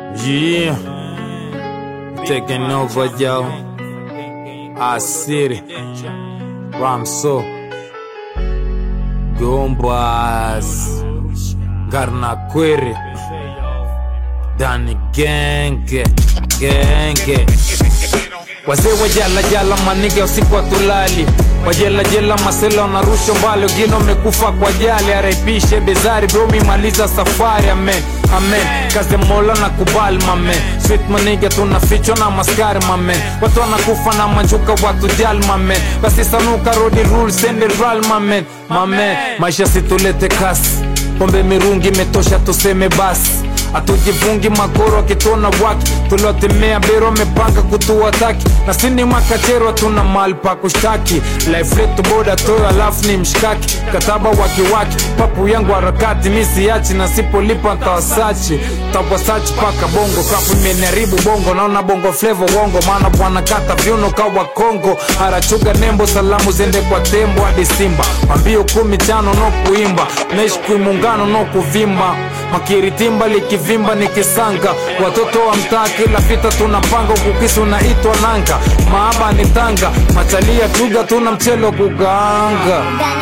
Yeah, taking over, yo. I City, Ramso, Gombas, Garnaquiri, Dani Genge, Genge. Wazee wa jala jala manige usiku watulali wajela jela masela wanarusha mbali wengine wamekufa kwa jali araipishe bezari bromi maliza safari amen amen kazi ya mola na kubali mamen sweet manige tunafichwa na maskari mamen watu wanakufa na manjuka watu jali mamen basi sanuka rodi rule senderal mamen mamen maisha situlete kasi pombe mirungi imetosha tuseme basi hatujivungi magoro akitona waki tuliotemea bero amepanga kutuwataki na sini makachero tuna mali pa kushtaki life letu boda toyo alafu ni mshikaki kataba wakiwaki papu yangu harakati misiachi na sipolipa ntawasachi tawasachi paka bongo kapu imeniharibu bongo naona bongo flevo wongo maana bwana kata viuno kawa kongo harachuga nembo salamu zende kwa tembo hadi simba mambio kumi chano no kuimba naishi kuimungano no kuvimba makiritimba likivimba nikisanga watoto wa mtaa kila vita tunapanga ukukisi unaitwa nanga maaba ni tanga machalia tuga tuna mchelo kukaanga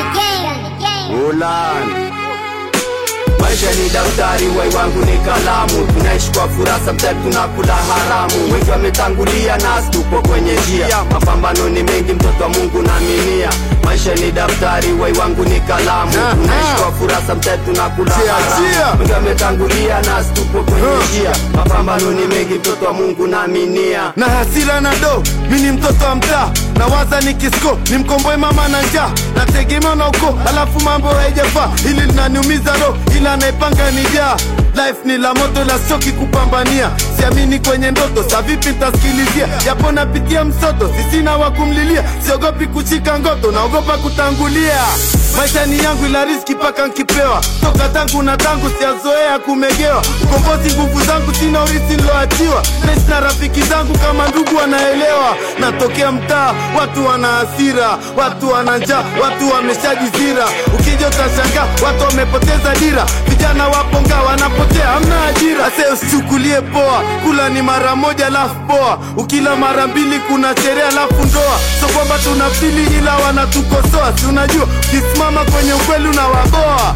Ulan Maisha ni daftari, wai wangu ni kalamu. Tunaishi kwa furaha, sometimes tunakula haramu. Wengi wametangulia, nasi tupo kwenye njia. Mapambano ni mengi, mtoto wa Mungu naaminia. Maisha ni daftari, wai wangu ni kalamu. Tunaishi kwa furaha, sometimes tunakula Chia, chia. haramu. Wengi wametangulia, nasi tupo kwenye njia. Mapambano ni mengi, mtoto wa Mungu naaminia. na hasira na do mi ni mtoto wa mtaa na waza ni kisko ni mkomboe mama na njaa nategemea na uko alafu mambo haijafaa hili linaniumiza roho ila anaipanga ni jaa life ni la moto la soki kupambania siamini kwenye ndoto sa vipi ntasikilizia japo napitia msoto sisina wa kumlilia siogopi kushika ngoto naogopa kutangulia maisha ni yangu ila riski paka nkipewa toka tangu na tangu siazoea kumegewa ukombozi nguvu zangu sina urisi niloachiwa naishi na rafiki zangu kama ndugu wanaelewa natokea mtaa watu wana hasira watu wana njaa watu wameshajizira ukija utashangaa watu wamepoteza dira vijana waponga wanapotea hamna ajira ase usichukulie poa kula ni mara moja lafu poa ukila mara mbili kuna sherehe alafu ndoa so kwamba tunafili ila wanatukosoa si unajua ukisimama kwenye ukweli unawaboa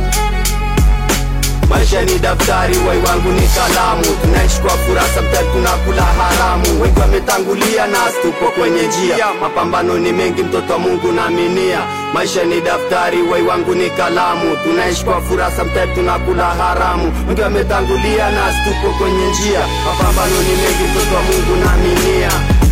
Maisha ni daftari, wai wangu ni kalamu. Tunaishi kwa furaha, sometimes tunakula haramu. Wengi wametangulia, nasi tupo kwenye njia. Mapambano ni mengi, mtoto wa Mungu naaminia. Maisha ni daftari, wai wangu ni kalamu. Tunaishi kwa furaha, sometimes tunakula haramu. Wengi wametangulia, nasi tupo kwenye njia. Mapambano ni mengi, mtoto wa Mungu naaminia.